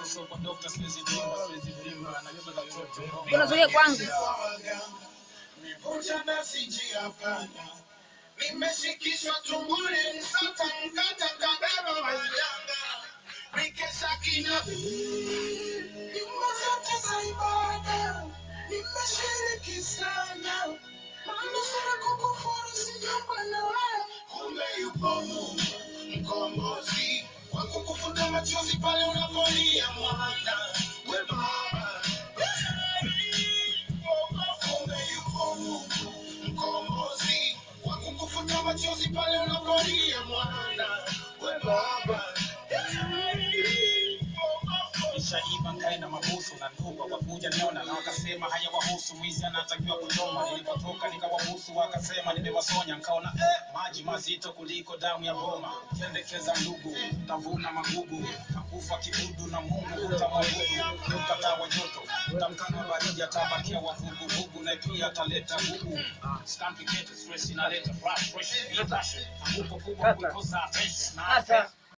so kwa doctor siwezi vimba siwezi vimba najua watoto Unazuia kwangu. Nivuja na sijia pana. Nimeshikishwa tumbuni msata mkata kadaro wajanga. Nikesha kina nyumba zote za ibada. Nimeshiriki sana. Manusura kukufuru sijomba na wewe. Kumbe yupo Mungu mkombozi wa kukufuta machozi pale unapolia mwana. We baba. Kumbe yupo Mungu mkombozi wa kukufuta machozi pale unapolia mwana. We baba. Nishaiba nkaenda mabusu na ndugu wakuja niona na wakasema haya wahusu mwizi anatakiwa kuchoma. Nilipotoka nikawabusu wakasema nimewasonya, nkaona eh, maji mazito kuliko damu ya boma. Kendekeza ndugu, tavuna magugu, takufa kibudu na Mungu utamwabudu. Ukataa wa joto, utamkana baridi, atabakia wavuguvugu na pia ataleta gugu. Stamp stress inaleta frustration, irritation, anguko kubwa kukosa attention na Hata.